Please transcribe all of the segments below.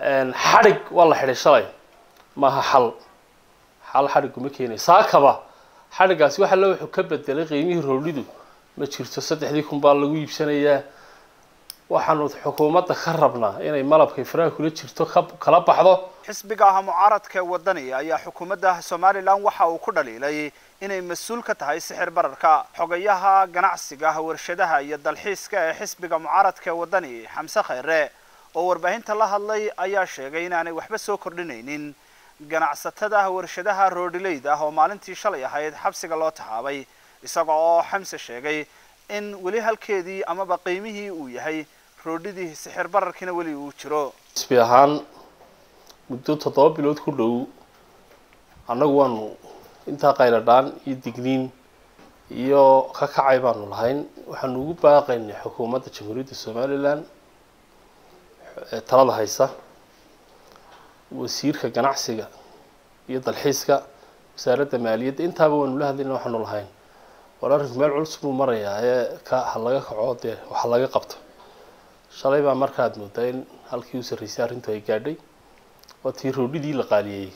xadhig waa la xidhay shalay maaha xal xal xadhiguma keenay saakaba xadhiggaasi waxa le wuxuu ka bedelay qiimihii roodhidu ma jirto saddexdii kun baa lagu iibsanayaa waxaanu xukuumadda ka rabnaa inay malabkay faraha kula jirto ka kala baxdo xisbiga ah mucaaradka wadani ayaa xukuumadda somalilan waxa uu ku dhaliilay inay mas-uul ka tahay sixir bararka xogayaha ganacsiga warshadaha iyo dalxiiska ee xisbiga mucaaradka wadani xamse khayre oo warbaahinta la hadlay ayaa sheegay inaanay waxba soo kordhinaynin ganacsatada warshadaha roodhileyda ah oo maalintii shalay ahayd xabsiga loo taxaabay isaga oo xamse sheegay in weli halkeedii amaba qiimihii uu yahay roodhidii sixir bararkiina weli uu jiro xisbi ahaan muddo toddoba bilood ku dhow annagu waanu intaa qayladhaan iyo digniin iyo ka kacay baanu lahayn waxaanu ugu baaqaynay xukuumadda jamhuuriyadda somalilan ee talada haysa wasiirka ganacsiga iyo dalxiiska wasaaradda maaliyadda intaaba waanu la hadlayna waxaanu lahayn war arrinku meel culus buu marayaa ee ka ha laga kaco dee waxa laga qabto shalay baa markaad moodaa in halkii u sarreysay arrintu ay gaadhay waa tii roodhidii la qaaliyeeyey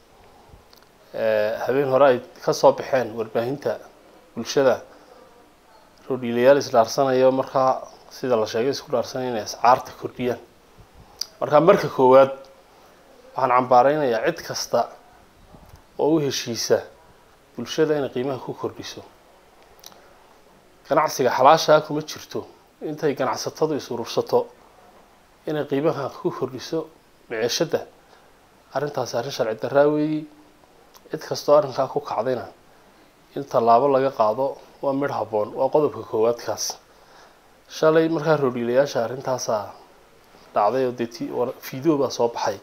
habeen hore ay ka soo baxeen warbaahinta bulshada roodhiilayaal isdhaarsanayo markaa sida la sheegay isku dhaarsanaya inay ascaarta kordhiyaan markaa marka koowaad waxaan cambaareynayaa cid kasta oo u heshiisa bulshada inay qiimaha ku kordhiso ganacsiga xalaashaa kuma jirto intay ganacsatadu is urursato inay qiimaha ku kordhiso maceeshadda arrintaasi arrin sharci darraa weeyi cid kastoo arrinkaa ku kacdayna in tallaabo laga qaado waa midh habboon waa qodobka koowaadkaas shalay markaa roodhiilayaasha arrintaasaa dhacday oo dee ti video baa soo baxay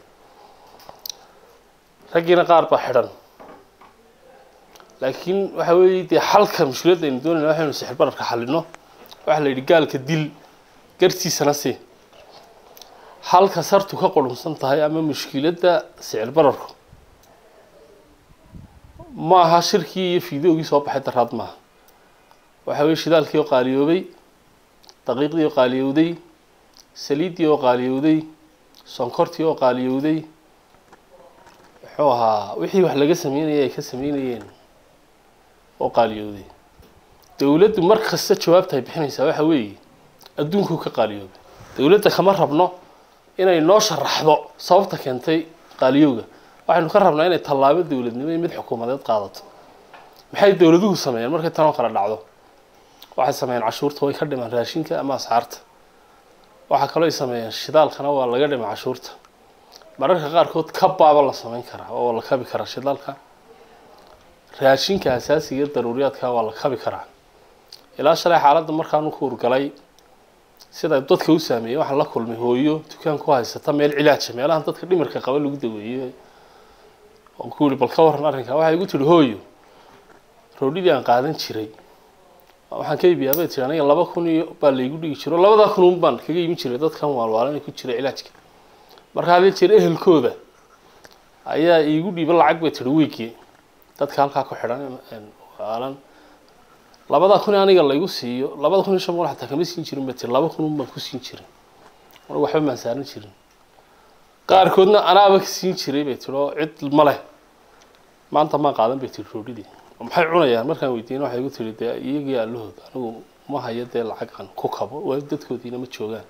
raggiina qaar baa xidhan laakiin waxa weeye dee xalka mushkiladda aynu doonayna waxaynu sixir bararka xalino waxaa la yidhi gaalka dil gartiisana si halka sartu ka qurunsan tahay ama mushkiladda sicir bararku ma aha shirkii iyo fideogii soo baxay daraad maaha waxa weye shidaalkii oo qaaliyoobay daqiiqdii oo qaaliyowday saliiddii oo qaaliyowday sonkortii oo qaaliyowday muxuu ahaa wixii wax laga sameynayay ay ka sameynayeen oo qaaliyowday dowladdu mar kasta jawaabta ay bixinaysaa waxa weeye adduunkuu ka qaaliyoobay dowladda kama rabno inay noo sharaxdo sababta keentay qaaliyowga waxaynu ka rabnaa inay tallaabo dowladnimo iyo mid xukuumadeed qaadato maxay dowladuhu sameeyeen markay tanoo kale dhacdo waxay sameeyeen cashuurta way ka dhimaan raashinka ama asxaarta waxaa kaloo ay sameeyeen shidaalkana waa laga dhima cashuurta mararka qaarkood kabaaba la sameyn karaa oo la kabi karaa shidaalka raashinka asaasiga daruuriyaadka waa la kabi karaa ilaa shalay xaaladda markaanu ku urgalay sida dadka u saameeyey waxaan la kulmay hooyo dukaan ku haysata meel cilaaja meelahan dadka dhimirka qaba lagu daweeyey oon ku yihi bal ka waran arrinka waxay igu tihi hooyo roodhidii aan qaadan jiray waxaan ka iibiyaa bay tiri aniga laba kun iyo baa laygu dhigi jiro labadaa kun un baan kaga iibin jiray dadkan waalwaalan ku jira cilaajka marka hadii jeer ehelkooda ayaa iigu dhiiba lacag bay tihi wiigii dadka halkaa ku xidhan waalan labadaa kun aniga laygu siiyo labada kun iyo shan boqol xataa kama siin jirin bay tiri laba kun un baan ku siin jirin anigu waxba maan saaran jirin qaarkoodna anaaba ka siin jiray bay tiri oo cid ma leh maanta maan qaadan bay tiri roodhidii maxay cunayaan markaan weydiin waxay igu tiri dee iyagii allahooda anigu ma hayo dee lacag aan ku kabo waa dadkoodiina ma joogaan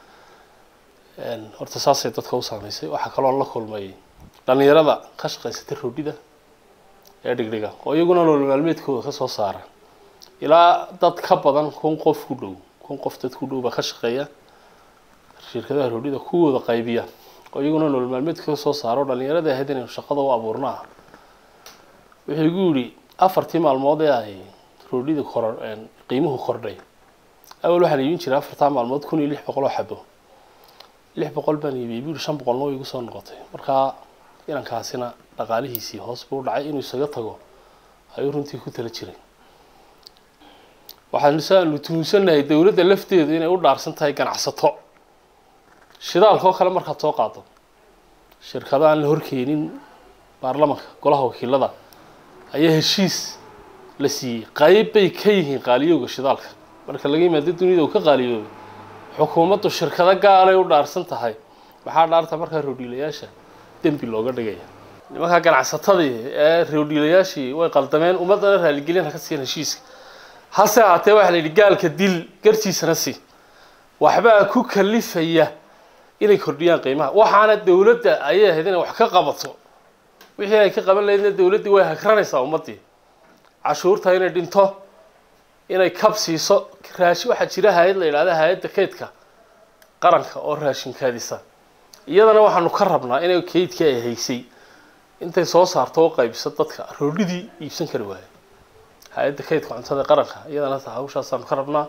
horta saasay dadka u saameysay waxaa kaloo la kulmay dhalinyarada ka shaqaysata roodhida ee dhigdhiga oo iyaguna nolol maalmeedkooda kasoo saara ilaa dad ka badan kun qof ku dhow kun qof dad ku dhow baa ka shaqeeya shirkadaha roodhida kuwooda qaybiya oo iyaguna nolol maalmeedka kasoo saaro dhalinyarada ahayd inaynu shaqada u abuurno ah wuxuu igu yidhi afartii maalmood ee ay roodhida kor qiimuhu kordhay awal waxaan iibin jiray afartaa maalmood kun iyo lix boqol oo xabo lix boqol baan iibiyey buu yihi shan boqolna way igu soo noqotay markaa inankaasina dhaqaalihiisii hoos buu dhacay inuu isaga tago ayuu runtii ku tala jiray waxaanu saanu tuhunsannahay dowladda lafteedu inay u dhaarsan tahay ganacsato shidaalka oo kale markaad soo qaado shirkado aan la horkeenin baarlamanka golaha wakiilada ayaa heshiis la siiyey qayb bay ka yihiin qaaliyowga shidaalka marka laga yimaado dunida uu ka qaaliyoobay xukuumaddu shirkado gaalay u dhaarsan tahay maxaa dhaarta markaa roodhiilayaasha dembi looga dhigaya nimankaa ganacsatadii ee roodhiilayaashii way qaldameen ummaddana raaligelin ha ka siiyan heshiiska hase haatee waxaa la yidhi gaalka dil gartiisana si waxbaa ku kalifaya inay kordhiyaan qiimaha waxaana dowladda ayay ahayd inay wax ka qabato wixii ay ka qaban lahaydna dowladdii way hagranaysaa ummaddii cashuurta inay dhinto inay kab siiso raashi waxaa jira hay-ad la yidhahda hay-adda kaydka qaranka oo raashin kaadisa iyadana waxaanu ka rabnaa inay kaydkii ay haysay intay soo saarto oo qaybiso dadka roodhidii iibsan kari waaya hay-adda kaydka cuntada qaranka iyadana ta hawshaasaanu ka rabnaa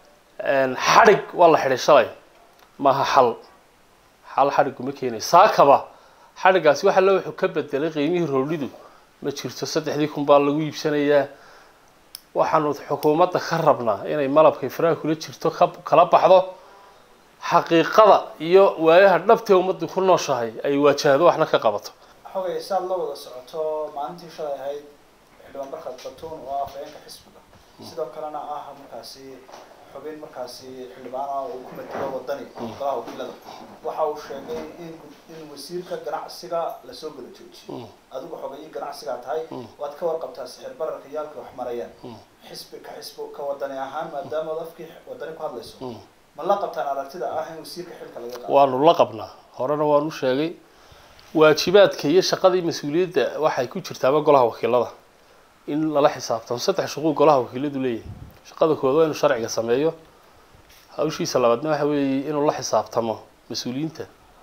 xadhig waa la xidhay shalay maaha xal xal xadhiguma keenay saakaba xadhigaasi waxa le wuxuu ka bedelay qiimihii roodhidu ma jirto saddexdii kun baa lagu iibsanayaa waxaanu xukuumadda ka rabnaa inay malabkay faraha kula jirto ka kala baxdo xaqiiqada iyo waayaha dhabtee ummaddu ku nooshahay ay waajahdo waxna ka qabato xogay saad la wada socoto maalintii shalay ahayd xildhibaan barkad batuun oo ah afhayeenka xisbiga sidoo kalena ah markaasi xubin markaasi xildhibaana uu ku matelo wadani golaha wakiilada waxa uu sheegay in in wasiirka ganacsiga lasoo gala joojiyo adigu xogayii ganacsigaa tahay waad ka warqabtaa sixir bararka yaalka wax marayaan xisbi ka xisbi ka wadani ahaan maadaama ad afkii wadani ku hadlayso ma la qabtaan aragtida ah in wasiirka xilka laga qaado waanu la qabnaa horena waanu sheegay waajibaadka iyo shaqadii mas-uuliyadda waxay ku jirtaaba golaha wakiilada in lala xisaabtamo saddex shuquu golaha wakiiladu leeyahay shaqada koowaad waa inuu sharciga sameeyo hawshiisa labaadna waxa weeye inuu la xisaabtamo mas-uuliyiinta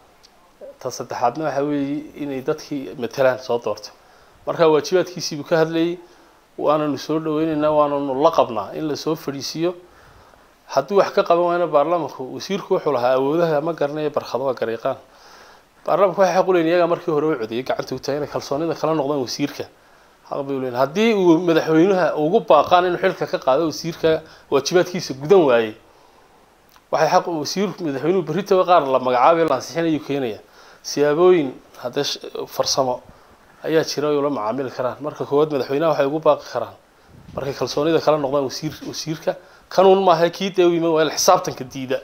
ta saddexaadna waxa weeye inay dadkii matalaan soo doorto marka waajibaadkiisiibuu ka hadlayay waananu soo dhaweyneynaa waananu la qabnaa in lasoo fadhiisiiyo hadduu wax ka qaban waayna baarlamanku wasiirku wuxuu lahaa awoodaha ma garanaya barkado waa gareeqaan baarlamanku waxay xaq u leeyihin iyagaa markii hore u codeeyay gacanta u tahay inay kalsoonida kala noqdaan wasiirka xaq bay u leeyihin haddii uu madaxweynaha ugu baaqaan inuu xilka ka qaado wasiirka waajibaadkiisa gudan waayey waxay xaq wasiir madaxweynuhu berritaba qaar la magacaabay la ansixinayu keenaya siyaabooyin haddee farsamo ayaa jira ay ula macaamili karaan marka koowaad madaxweynaha waxay ugu baaqi karaan markay kalsoonida kala noqdaan wasiir wasiirka kanuun maaha kii dee u yiman waa xisaabtanka diida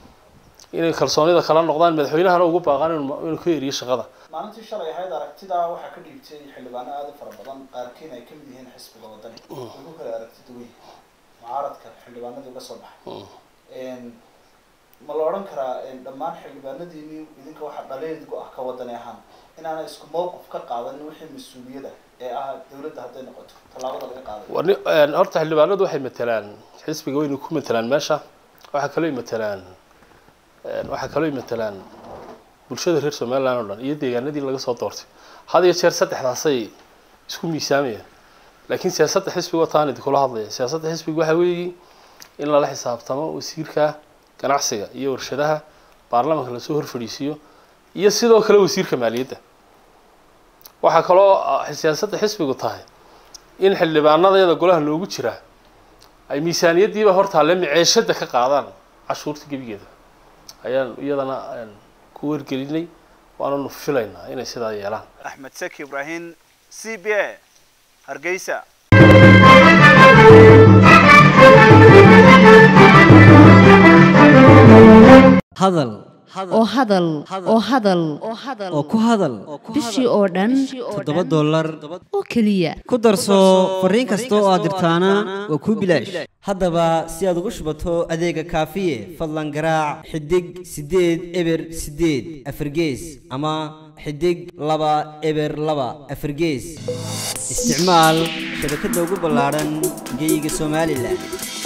inay kalsoonida kala noqdaan madaxweynahana ugu baaqaan inuu ka eriyo shaqada maalintii shalay ahayd aragtidaa waxaa ka dhiibtay xildhibaano aada u fara badan qaarkiin ay kamid yihiin xisbiga wadani way ku kala aragti duwan mucaaradka xildhibaanadii uga soo baxay ma la odhan karaa dhammaan xildhibaanadiini idinka waxaa dhaleedgu ah ka wadani ahaan inaana isku mowqif ka qaadanin wixii mas-uuliyada ee ah dawladda hadday noqoto tallaabada laga qaaday horta xildhibaanadu waxay matalaan xisbiga wayna ku matalaan meesha waxaa kaloo matalaan waxaa kaloo matalaan bulshada reer somaliland oo dhan iyo deegaanadii laga soo doortay had iyo jeer saddexdaasay isku miisaamayaan laakiin siyaasadda xisbiga wataan idinkula hadlaya siyaasadda xisbiga waxa weeye in lala xisaabtamo wasiirka ganacsiga iyo warshadaha baarlamanka lasoo hor fadhiisiiyo iyo sidoo kale wasiirka maaliyadda waxaa kaloo siyaasadda xisbigu tahay in xildhibaanadeeda golaha loogu jiraa ay miisaaniyaddiiba hortaalle miceeshada ka qaadaan cashuurta gebigeeda ayaan iyadana ku wargelinay waananu filaynaa inay sidaa yeelaan axmed seki ibraahim c b a hargeysa hadal oo hadal oo hadal oo ku hadal bishii oo dhan toddoba dollar oo keliya ku darso fariin kasta oo aad dirtaana waa kuu bilaash haddaba si aad ugu shubato adeega kaafiye fadlan garaac xidig siddeed eber siddeed afargees ama xidig laba eber laba afargees isticmaal shabakadda ugu ballaadhan geyga somalilan